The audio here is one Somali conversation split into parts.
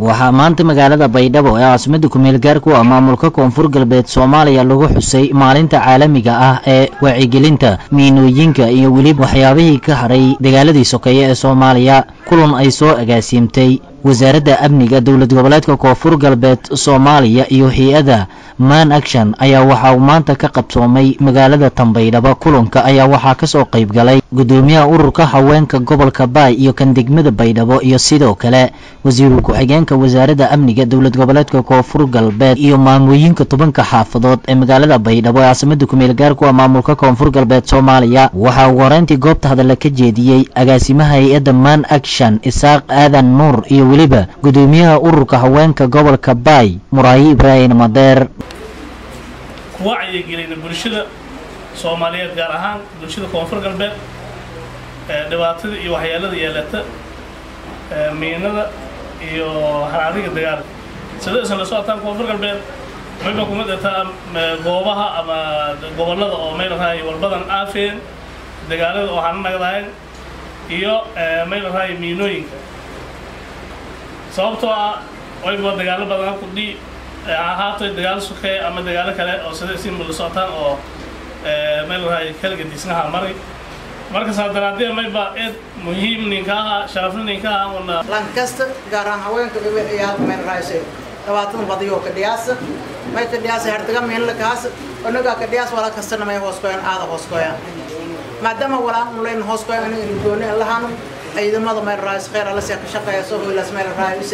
waxaa maanta magaalada baydhabo ee caasimada kumeel gaarku ah maamulka koonfur galbeed soomaaliya lagu xusay maalinta caalamiga ah ee wacyigelinta miinooyinka iyo weliba waxyaabihii ka haray dagaaladii sokeeye ee soomaaliya kulan ay soo agaasiimtay wasaaradda amniga dowlad goboleedka koonfur galbeed soomaaliya iyo hay-adda man action ayaa waxaa maanta ka qabsoomay magaalada tanbaydhabo kulanka ayaa waxaa kasoo qayb galay gudoomiyaha ururka haweenka gobolka baay iyo kan degmada baydhabo iyo sidoo kale wasiiru ku-xigeenka wasaaradda amniga dowlad goboleedka koonfur galbeed iyo maamooyinka tobanka xaafadood ee magaalada baydhabo ee caasimada kumeel gaarku ah maamulka koonfur galbeed soomaaliya waxaa ugu horeyntii goobta hadalla ka jeediyey agaasimaha hay-adda man action isaaq aadan nuur iyo weliba gudoomiyaha ururka haweenka gobolka baay muraayi ibraahim madeer ku wacyigelina bulshada soomaaliyeed gaar ahaan bulshada koonfur galbeed dhibaatada iyo waxyeelada yeelata miinada iyo haraadiga dagaalka sida isan la socotaan koonfur galbeed mayba kuma dhirtaa goobaha ama gobollada oo maylahay walbadan aafeen dagaalada oo hana nagdahayn iyo maylahay miinooyinka sababtoo ah wayba dagaalo badan kudhi ahaato dagaalo sukeeye ama dagaalo kale oo sida isinma la socotaan oo maylahay kaliga disnaha maray markasaa daraadee mayba eed muhiim ninka aha sharafna ninka aha una lankasta gaar ahaan haweenka gabayaad maynrayse dhabaatan badiyo ka dhiyaasa may ka dhiyaasa hartaga miinla kaas onaga ka dhiyaas wala kastana may hoos koyan aada hoos koyan maadaama walaa unlayn hoos koyan aniga gooni lahanu ciidamada maynrays khayr alla see ka shaqeeya soo hoylaas maynrayse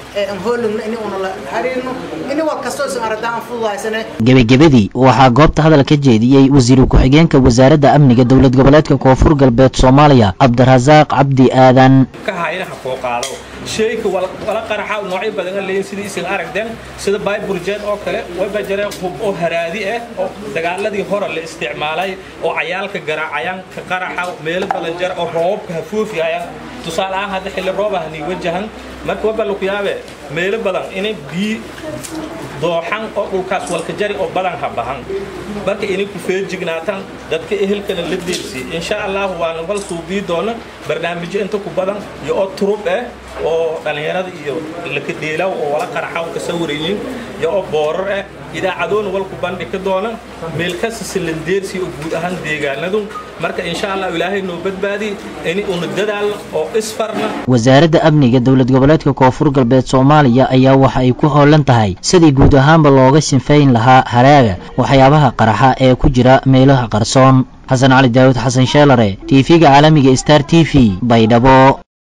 gebagabadii waxaa goobta hadal ka jeediyey wasiiru ku-xigeenka wasaaradda amniga dowlad goboleedka koonfur galbeed soomaaliya cabdirasaaq cabdi aadan sheyka wala qaraxa noocyo badan leeyihin sidii isin aragdeen sida bayburjeed oo kale wayba jareen hub oo haraadi ah oo dagaaladii hore la isticmaalay oo cayaalka garaacayaanka qaraxa meelo badan jar oo roobabka hafuufiyayaan tusaale ahaan hadda xilli rooba hani wajahan marka waba laku yaabe meelo badan inay biyi dooxan oo dhulkaas walka jari oo badan ha bahan marka inay ku feejignaataan dadka ehelkana la deelsi insha allahu waana wal suubii doona barnaamijyo inta ku badan iyo oo turub ah oo dhallinyarada iyo laka dheelaw oo wala qaraxaw ka sawirayin iyo oo boorar ah idaacadoona walku bandhigi doona meel kasta silandeersi oo guud ahaan deegaanadu marka insha allah ilaahay noo badbaadi in una dadaal oo isfarna wasaaradda amniga dowlad goboleedka koonfur galbeed soomaaliya ayaa waxa ay ku hoolan tahay sidii guud ahaanba looga sinfayn lahaa haraaga waxyaabaha qaraxa ee ku jira meelaha qarsoon xasan cali daawud xasan sheelare tv-ga caalamiga star t v baydhabo